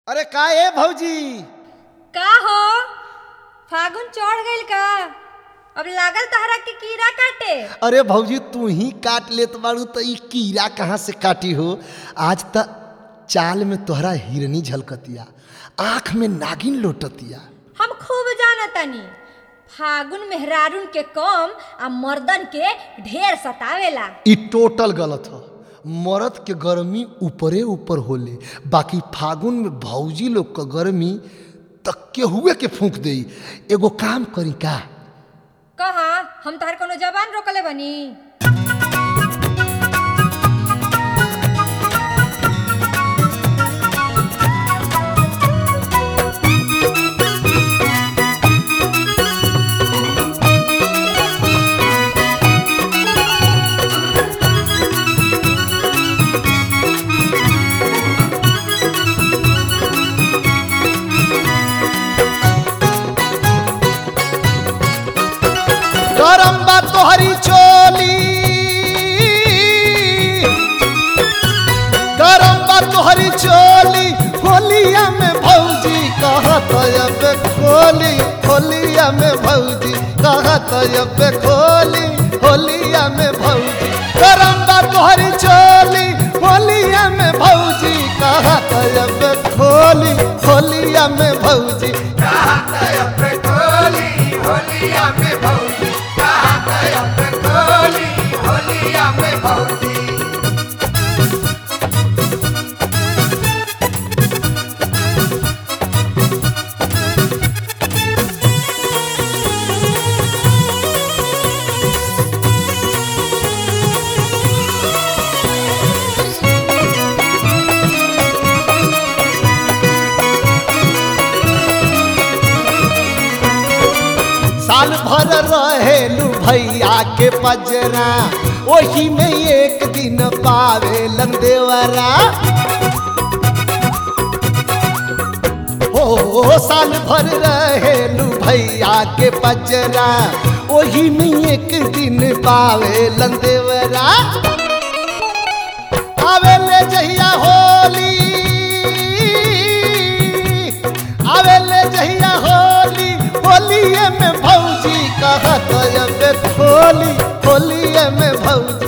अरे का ए भौजी का हो फागुन चढ़ गइल का अब लागल तहरा के कीड़ा काटे अरे भौजी तू ही काट लेत बाड़ू तो ई कीड़ा कहाँ से काटी हो आज त चाल में तोहरा हिरनी झलकतिया आँख में नागिन लोटतिया हम खूब जानतानी फागुन मेहरारून के कम आ मर्दन के ढेर सतावेला ई टोटल गलत ह मर्द के गर्मी ऊपरे ऊपर होले बाकी फागुन में भौजी लोग के गर्मी तक के हुए के फूंक देई एगो काम करी का कहा हम तहर कोनो जबान रोकले बनी गरम बा तोहरी चोली गरम बा तोहरी चोली होलिया में भौजी कहत अब खोली होलिया में भौजी कहत अब खोली होलिया में भौजी गरम बा तोहरी चोली होलिया में भौजी कहत अब खोली होलिया में भौजी साल भर रहेलू भैया के पजरा ओही में एक दिन पावे देवरा हो साल भर रहेलू भैया के पजरा ओही में एक दिन पावे देवरा आवेले जहिया होली आवेले जहिया होली होलिए में भौजी कहत अब खोली होलिए में भौजी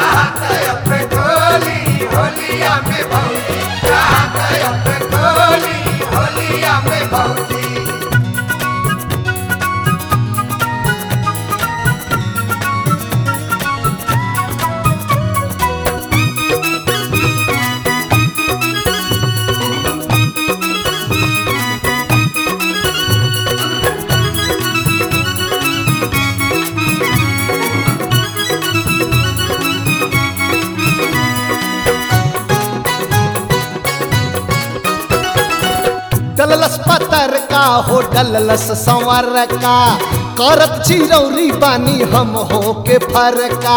डललस पतर का हो डललस संवर का करत चिरौरी बानी हम हो के फरका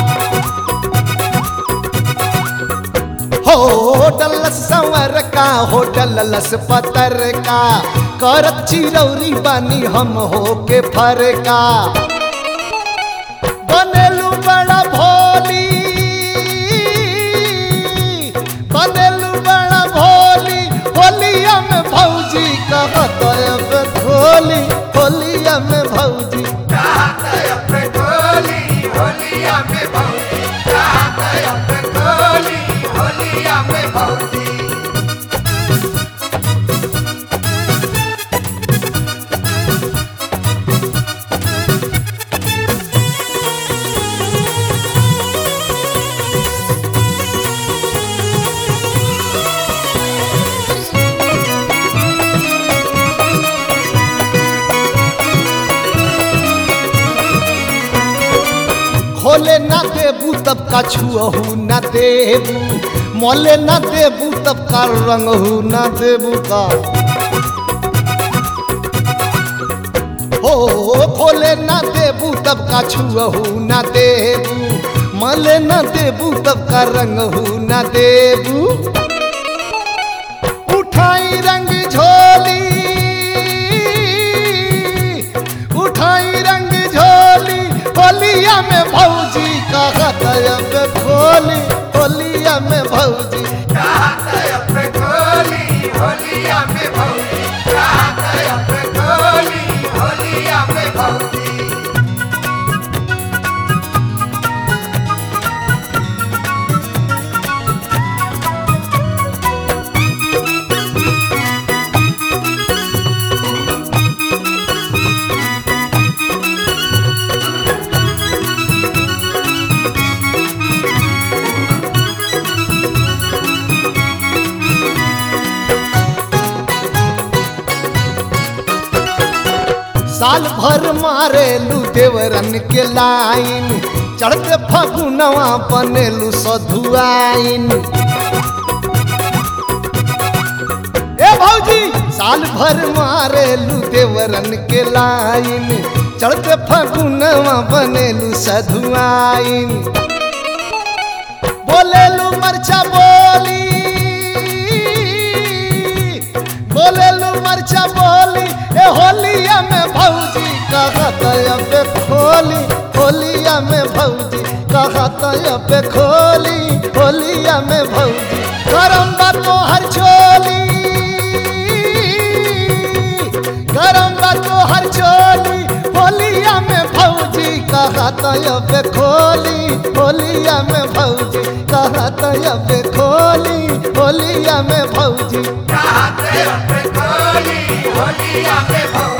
हो डलस संवर का हो डललस पतर का करत चिरौरी बानी हम हो के फरका बनेलू बड़ा भोली बनेलू बड़ा भोली होलिया में भौजी कहत अब खोली होलिया में भौजी खोले ना देबू तब का छुअहू ना देबू मोले ना देबू तब का रंगहू ना देबू का हो खोले ना देबू तब का छुअहू ना देबू मले ना देबू तब का रंगहू ना देबू उठाई रंग झोली उठाई रंग झोली होलिया में भौजी कहत अब खोली होलिया में भौजी होली होलिया में भौजी रात अब खोली होलिया में भौजी साल भर मारेलू देवरन के लाइन चढ़ते फगुनवा बनेलू सधुआइन ए भौजी साल भर मारेलू देवरन के लाइन चढ़ते फगुनवा बनेलू सधुआइन बोलेलू मरचा बोली बोलेलू मरचा बोली ए होलिया में भौजी कहत अब खोली होलिया में भौजी कहत अब खोली होलिया में भौजी गरम बा तोहर चोली गरम बा तोहर चोली होलिया में भौजी कहत अब खोली होलिया में भौजी कहत अब खोली होलिया में भौजी रात अब खोली होलिया में भौजी